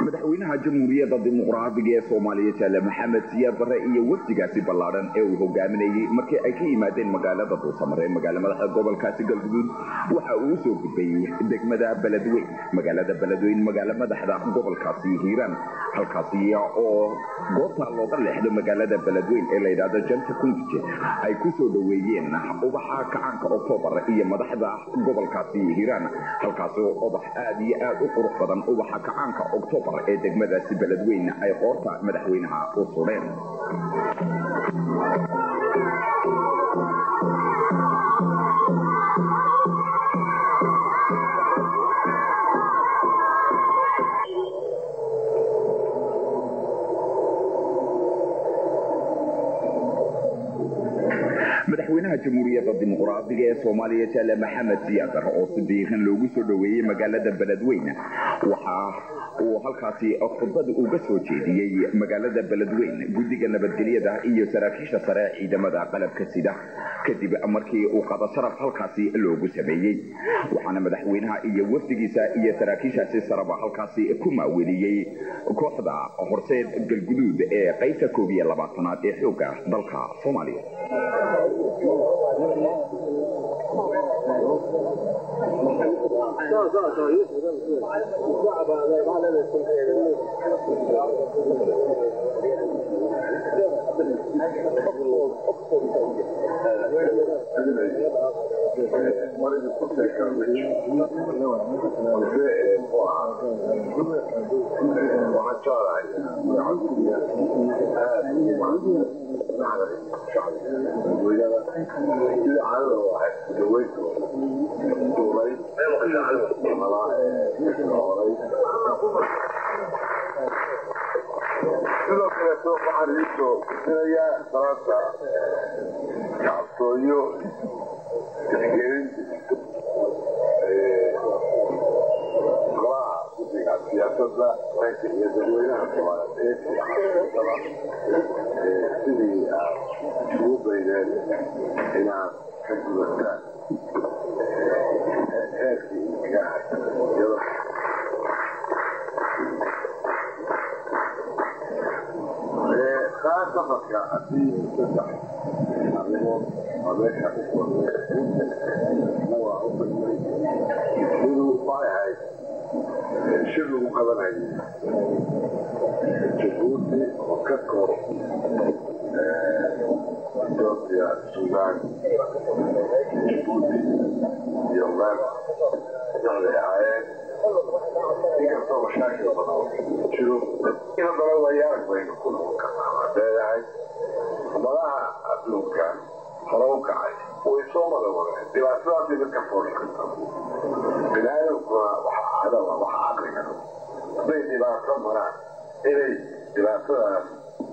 madaxweynaha jamhuuriyadda dimuqraadiga ee soomaaliya jaale maxamed siyaad barre iyo wafdigaasi ballaadhan ee uu hogaaminayey markii ay ka yimaadeen magaalada duusamare magaala madaxa gobolkaasi galguduud waxa uu usoo gudbay degmada beledweyn magaalada beledweyn magaala madaxda gobolkaasi hiiraan halkaasi oo goobta looga leexdo magaalada beledweyn ee la yidhaahdo janta kundije ay ku soo dhoweeyeen ubaxa kacaanka oktoobar iyo madaxda gobolkaasi hiiraan halkaasi oo ubax aad iyo aad u qurux badan ubaxa kacaanka oktoobar ee degmadaasi beledweyn ay qoorta madaxweynaha u sudheen madaxweynaha jamhuuriyadda dimuqraadiga ee soomaaliya jaale maxamed siyaadar oo si diiran loogu soo dhoweeyey magaalada beledweyn waxa uu halkaasi khudbada uga soo jeediyey magaalada beledweyn guddiga nabadgelyada iyo saraakiisha sare ciidamada qalabka sida kadib markii uu qada sharaf halkaasi loogu sameeyey waxaana madaxweynaha iyo wafdigiisa iyo saraakiishaasi saraba halkaasi ku maaweeliyey kooxda horseed galguduud ee qaybta koob iyo labaatanaad ee xooga dalka soomaaliya sidoo kaleeto waxaan iisoo dirayaa salaanta kacabtooyo tixgelin golaha guddiga siyaasadda ranka iyo dadweynaha soomaaliyeed ee sidii aad ugu baydeen inaad ka gudataan heerkii igaha iyadoo kaa safarka haddii saddex arrimood waa meesha ku kulmay waa u fadhiyay inuu waxay ahayd shir lagu qabanayay jabuuti oo ka kor ethiopia sudan jabuuti iyo uganda waxay ahaayeen inkastoo mashaakil badan jiro in haddana wayaarag baynu ku noqon karnaa waa leeyahay madaha adduunka hore u kacay way soo mada wadeen dhibaatadaasay dadka fooli karta bini aadamkuna waxa cadaba waxa caqliga hadday dhibaato maraan inay dhibaatadaas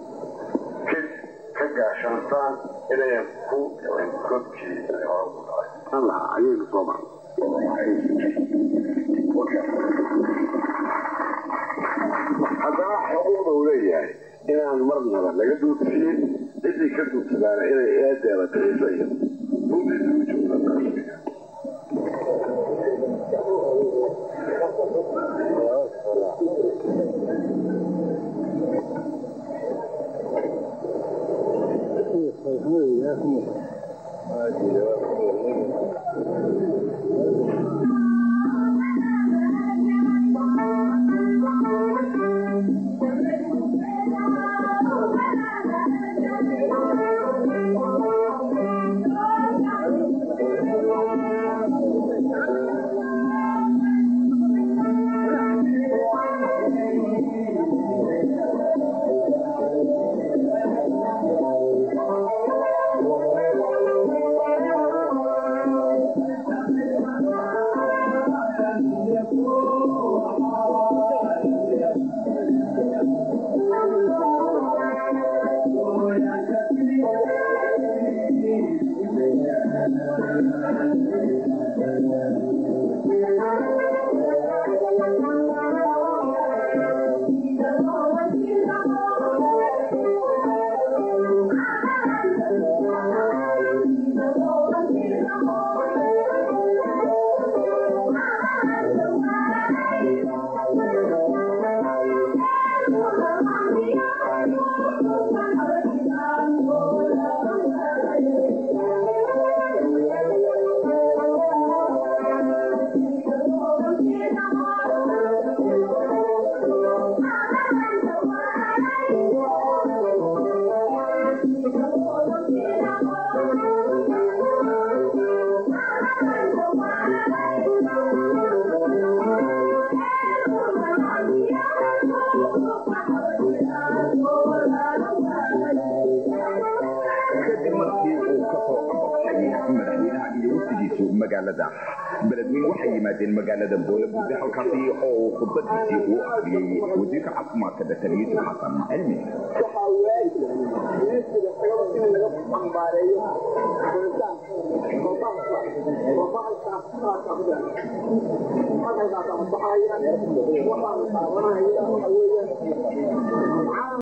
ka gaashaantaan inayan ku dhicin godkii ay hore ku dhacay lahaa ayaynu soo marnay haddana xuquuqda uu leeyahay inaan marnaba laga duudsiyin ciddii ka duudsadaana inay eedeeda kaiso iyo runtiisa u joogta magaalada beledweyn waxay yimaadeen magaalada boolabuurde halkaasi oo uu khudbadiisii uu akhriyey wasiirka caafimaadka dr yuusuf xasan cilmi waxaa waajib miiskiga tagaba in laga ambaareeyo furitaanka oo bahalka oo bahalkaas bahalka ku jira bahalkaas ama baxaya waxaan taabanaya waxa weeye